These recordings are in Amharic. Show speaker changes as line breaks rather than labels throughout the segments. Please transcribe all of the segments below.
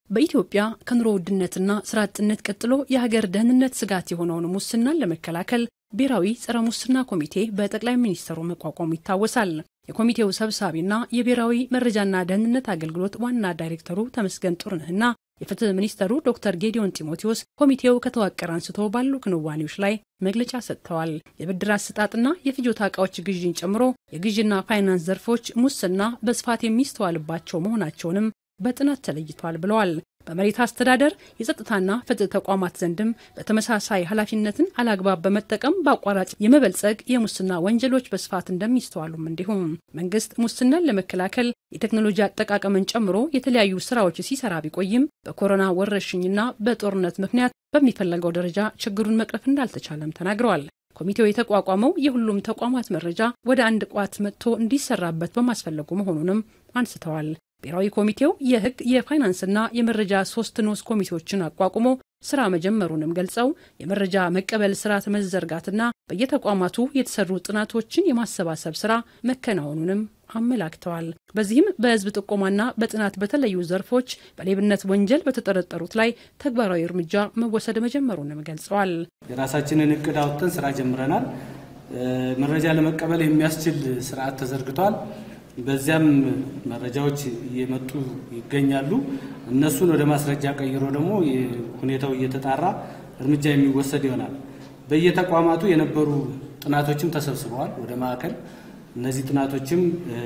በኢትዮጵያ ከኑሮ ውድነትና ስራ አጥነት ቀጥሎ የሀገር ደህንነት ስጋት የሆነውን ሙስናን ለመከላከል ብሔራዊ ጸረ ሙስና ኮሚቴ በጠቅላይ ሚኒስትሩ መቋቋሙ ይታወሳል። የኮሚቴው ሰብሳቢና የብሔራዊ መረጃና ደህንነት አገልግሎት ዋና ዳይሬክተሩ ተመስገን ጥሩነህና የፍትህ ሚኒስተሩ ዶክተር ጌዲዮን ጢሞቴዎስ ኮሚቴው ከተዋቀረ አንስቶ ባሉ ክንዋኔዎች ላይ መግለጫ ሰጥተዋል። የብድር አሰጣጥና የፍጆታ እቃዎች ግዥን ጨምሮ የግዥና ፋይናንስ ዘርፎች ሙስና በስፋት የሚስተዋልባቸው መሆናቸውንም በጥናት ተለይቷል ብለዋል። በመሬት አስተዳደር የጸጥታና ፍትህ ተቋማት ዘንድም በተመሳሳይ ኃላፊነትን አላግባብ በመጠቀም በአቋራጭ የመበልጸግ የሙስና ወንጀሎች በስፋት እንደሚስተዋሉም እንዲሁም መንግስት ሙስናን ለመከላከል የቴክኖሎጂ አጠቃቀምን ጨምሮ የተለያዩ ስራዎች ሲሰራ ቢቆይም በኮሮና ወረርሽኝና በጦርነት ምክንያት በሚፈለገው ደረጃ ችግሩን መቅረፍ እንዳልተቻለም ተናግረዋል። ኮሚቴው የተቋቋመው የሁሉም ተቋማት መረጃ ወደ አንድ ቋት መጥቶ እንዲሰራበት በማስፈለጉ መሆኑንም አንስተዋል። ብሔራዊ ኮሚቴው የህግ የፋይናንስና የመረጃ ሶስት ንዑስ ኮሚቴዎችን አቋቁሞ ስራ መጀመሩንም ገልጸው የመረጃ መቀበል ስርዓት መዘርጋትና በየተቋማቱ የተሰሩ ጥናቶችን የማሰባሰብ ስራ መከናወኑንም አመላክተዋል። በዚህም በህዝብ ጥቆማና በጥናት በተለዩ ዘርፎች በሌብነት ወንጀል በተጠረጠሩት ላይ ተግባራዊ እርምጃ መወሰድ መጀመሩንም ገልጸዋል።
የራሳችንን እቅድ አውጥተን ስራ ጀምረናል። መረጃ ለመቀበል የሚያስችል ስርዓት ተዘርግቷል። በዚያም መረጃዎች እየመጡ ይገኛሉ። እነሱን ወደ ማስረጃ ቀይሮ ደግሞ ሁኔታው እየተጣራ እርምጃ የሚወሰድ ይሆናል። በየተቋማቱ የነበሩ ጥናቶችም ተሰብስበዋል ወደ ማዕከል። እነዚህ ጥናቶችም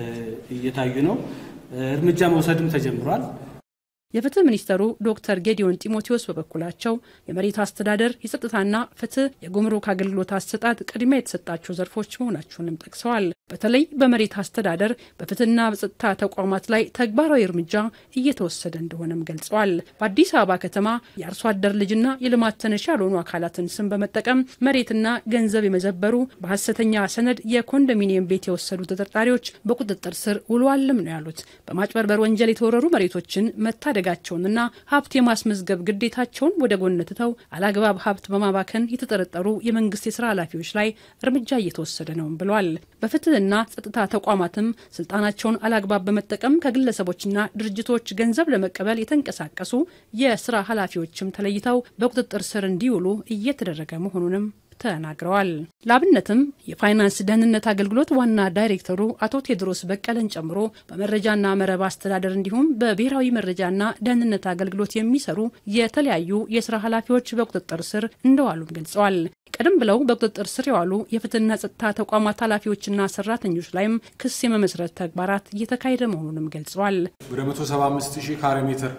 እየታዩ ነው። እርምጃ መውሰድም ተጀምሯል።
የፍትህ ሚኒስተሩ ዶክተር ጌዲዮን ጢሞቴዎስ በበኩላቸው የመሬት አስተዳደር፣ የጸጥታና ፍትህ፣ የጉምሩክ አገልግሎት አሰጣጥ ቅድሚያ የተሰጣቸው ዘርፎች መሆናቸውንም ጠቅሰዋል። በተለይ በመሬት አስተዳደር በፍትህና በጸጥታ ተቋማት ላይ ተግባራዊ እርምጃ እየተወሰደ እንደሆነም ገልጸዋል። በአዲስ አበባ ከተማ የአርሶ አደር ልጅና የልማት ተነሽ ያልሆኑ አካላትን ስም በመጠቀም መሬትና ገንዘብ የመዘበሩ በሀሰተኛ ሰነድ የኮንዶሚኒየም ቤት የወሰዱ ተጠርጣሪዎች በቁጥጥር ስር ውለዋልም ነው ያሉት። በማጭበርበር ወንጀል የተወረሩ መሬቶችን መታደ ጋቸውንና ሀብት የማስመዝገብ ግዴታቸውን ወደ ጎን ትተው አላግባብ ሀብት በማባከን የተጠረጠሩ የመንግስት የስራ ኃላፊዎች ላይ እርምጃ እየተወሰደ ነው ብለዋል። በፍትህና ጸጥታ ተቋማትም ስልጣናቸውን አላግባብ በመጠቀም ከግለሰቦችና ድርጅቶች ገንዘብ ለመቀበል የተንቀሳቀሱ የስራ ኃላፊዎችም ተለይተው በቁጥጥር ስር እንዲውሉ እየተደረገ መሆኑንም ተናግረዋል። ለአብነትም የፋይናንስ ደህንነት አገልግሎት ዋና ዳይሬክተሩ አቶ ቴድሮስ በቀለን ጨምሮ በመረጃና መረብ አስተዳደር እንዲሁም በብሔራዊ መረጃና ደህንነት አገልግሎት የሚሰሩ የተለያዩ የስራ ኃላፊዎች በቁጥጥር ስር እንደዋሉም ገልጸዋል። ቀደም ብለው በቁጥጥር ስር የዋሉ የፍትህና ጸጥታ ተቋማት ኃላፊዎችና ሰራተኞች ላይም ክስ የመመስረት ተግባራት እየተካሄደ መሆኑንም ገልጸዋል።
ወደ 175 ሺህ ካሬ ሜትር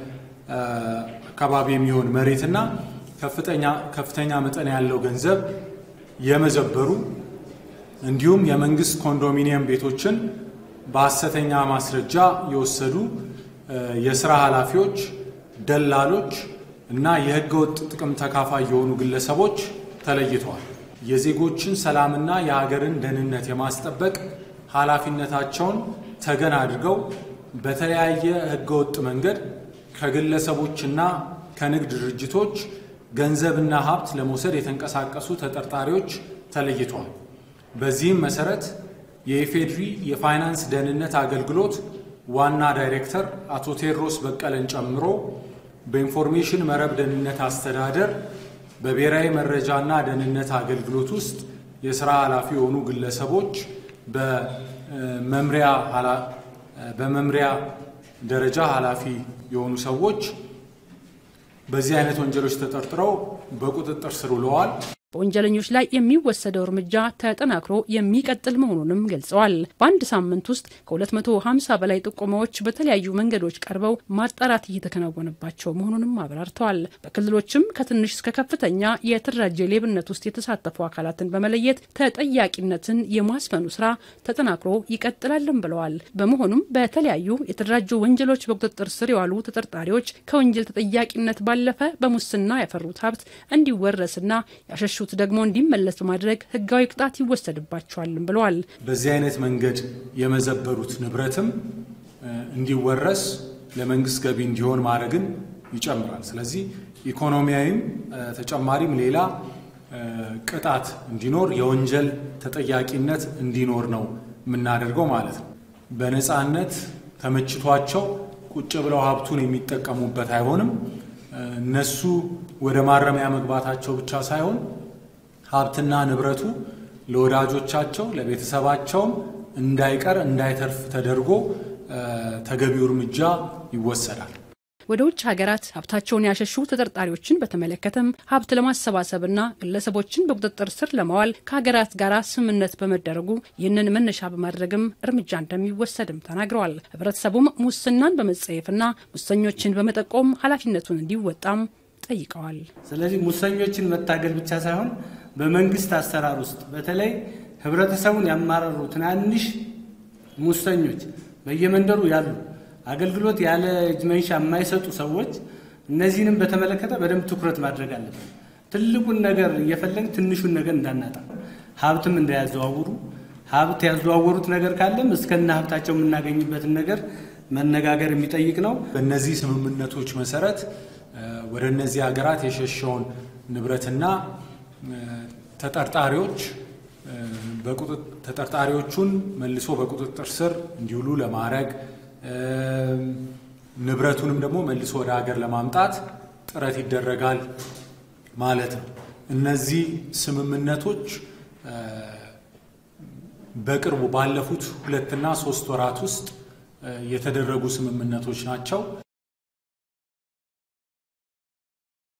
አካባቢ የሚሆን መሬትና ከፍተኛ መጠን ያለው ገንዘብ የመዘበሩ እንዲሁም የመንግስት ኮንዶሚኒየም ቤቶችን በሐሰተኛ ማስረጃ የወሰዱ የስራ ኃላፊዎች፣ ደላሎች እና የህገወጥ ጥቅም ተካፋይ የሆኑ ግለሰቦች ተለይተዋል። የዜጎችን ሰላምና የሀገርን ደህንነት የማስጠበቅ ኃላፊነታቸውን ተገን አድርገው በተለያየ ህገወጥ መንገድ ከግለሰቦችና ከንግድ ድርጅቶች ገንዘብና ሀብት ለመውሰድ የተንቀሳቀሱ ተጠርጣሪዎች ተለይተዋል። በዚህም መሰረት የኢፌድሪ የፋይናንስ ደህንነት አገልግሎት ዋና ዳይሬክተር አቶ ቴዎድሮስ በቀለን ጨምሮ በኢንፎርሜሽን መረብ ደህንነት አስተዳደር በብሔራዊ መረጃና ደህንነት አገልግሎት ውስጥ የስራ ኃላፊ የሆኑ ግለሰቦች በመምሪያ ደረጃ ኃላፊ የሆኑ ሰዎች በዚህ አይነት ወንጀሎች ተጠርጥረው በቁጥጥር ስር ውለዋል።
በወንጀለኞች ላይ የሚወሰደው እርምጃ ተጠናክሮ የሚቀጥል መሆኑንም ገልጸዋል። በአንድ ሳምንት ውስጥ ከ250 በላይ ጥቆማዎች በተለያዩ መንገዶች ቀርበው ማጣራት እየተከናወነባቸው መሆኑንም አብራርተዋል። በክልሎችም ከትንሽ እስከ ከፍተኛ የተደራጀ ሌብነት ውስጥ የተሳተፉ አካላትን በመለየት ተጠያቂነትን የማስፈኑ ስራ ተጠናክሮ ይቀጥላልም ብለዋል። በመሆኑም በተለያዩ የተደራጁ ወንጀሎች በቁጥጥር ስር የዋሉ ተጠርጣሪዎች ከወንጀል ተጠያቂነት ባለፈ በሙስና ያፈሩት ሀብት እንዲወረስና ያሸሹ ደግሞ እንዲመለስ በማድረግ ህጋዊ ቅጣት ይወሰድባቸዋልም ብለዋል።
በዚህ አይነት መንገድ የመዘበሩት ንብረትም እንዲወረስ ለመንግስት ገቢ እንዲሆን ማድረግን ይጨምራል። ስለዚህ ኢኮኖሚያዊም ተጨማሪም ሌላ ቅጣት እንዲኖር የወንጀል ተጠያቂነት እንዲኖር ነው የምናደርገው ማለት ነው። በነፃነት ተመችቷቸው ቁጭ ብለው ሀብቱን የሚጠቀሙበት አይሆንም። እነሱ ወደ ማረሚያ መግባታቸው ብቻ ሳይሆን ሀብትና ንብረቱ ለወዳጆቻቸው ለቤተሰባቸውም እንዳይቀር እንዳይተርፍ ተደርጎ ተገቢው እርምጃ ይወሰዳል።
ወደ ውጭ ሀገራት ሀብታቸውን ያሸሹ ተጠርጣሪዎችን በተመለከተም ሀብት ለማሰባሰብና ግለሰቦችን በቁጥጥር ስር ለማዋል ከሀገራት ጋር ስምምነት በመደረጉ ይህንን መነሻ በማድረግም እርምጃ እንደሚወሰድም ተናግረዋል። ህብረተሰቡም ሙስናን በመጸየፍና ሙሰኞችን በመጠቆም ኃላፊነቱን እንዲወጣም ጠይቀዋል።
ስለዚህ ሙሰኞችን መታገል ብቻ ሳይሆን በመንግስት አሰራር ውስጥ በተለይ ህብረተሰቡን ያማረሩ ትናንሽ ሙሰኞች በየመንደሩ ያሉ አገልግሎት ያለ እጅ መንሻ የማይሰጡ ሰዎች እነዚህንም በተመለከተ በደንብ ትኩረት ማድረግ አለብን። ትልቁን ነገር እየፈለግ ትንሹን ነገር እንዳናጣ፣ ሀብትም እንዳያዘዋውሩ፣ ሀብት ያዘዋወሩት ነገር ካለም እስከነ ሀብታቸው የምናገኝበትን ነገር መነጋገር የሚጠይቅ ነው።
በእነዚህ ስምምነቶች መሰረት ወደ እነዚህ ሀገራት የሸሸውን ንብረትና ተጠርጣሪዎች ተጠርጣሪዎቹን መልሶ በቁጥጥር ስር እንዲውሉ ለማድረግ ንብረቱንም ደግሞ መልሶ ወደ ሀገር ለማምጣት ጥረት ይደረጋል ማለት ነው። እነዚህ ስምምነቶች በቅርቡ ባለፉት ሁለትና ሶስት ወራት ውስጥ የተደረጉ ስምምነቶች ናቸው።